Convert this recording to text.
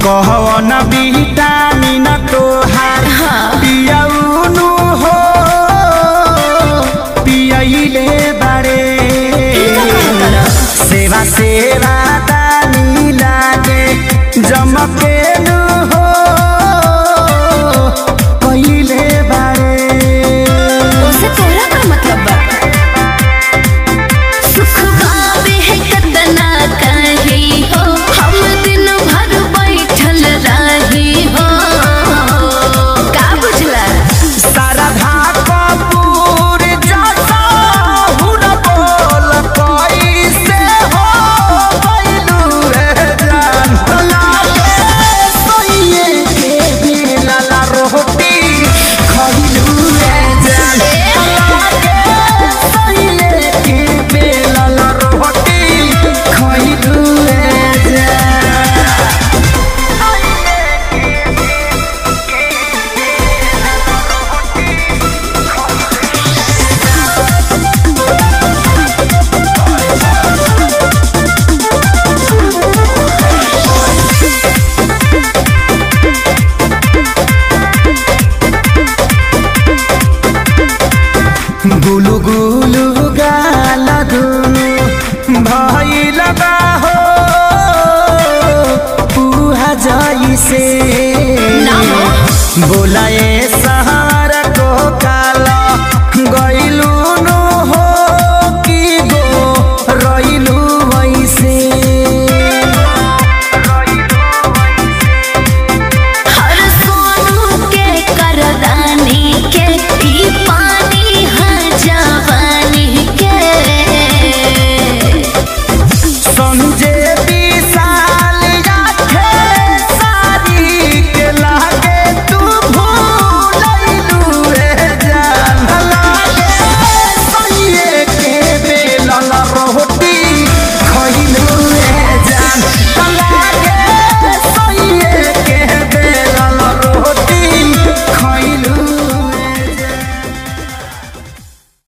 कहवन विटामिन तोहार पियौनु हो पियैले बारे सेवा सेवा दानी लागे जमकेनु हो कहिले बारे उसे तोरा का मतलब बा सुख पावे है कतना कही हो हम दिन भर बैठल रही हो का बुझला शारदा कपूर जैसा हुन बोल कैसे हो गइलू रे जान लागे सोइए के बिलला रोटी खइलू रे जान लागे सोइए के बिलला रोटी खइलू रे जान गुलु गुलु गाल दुनु भइल बा हो पुहा जइसे ना हो। बोलाए सा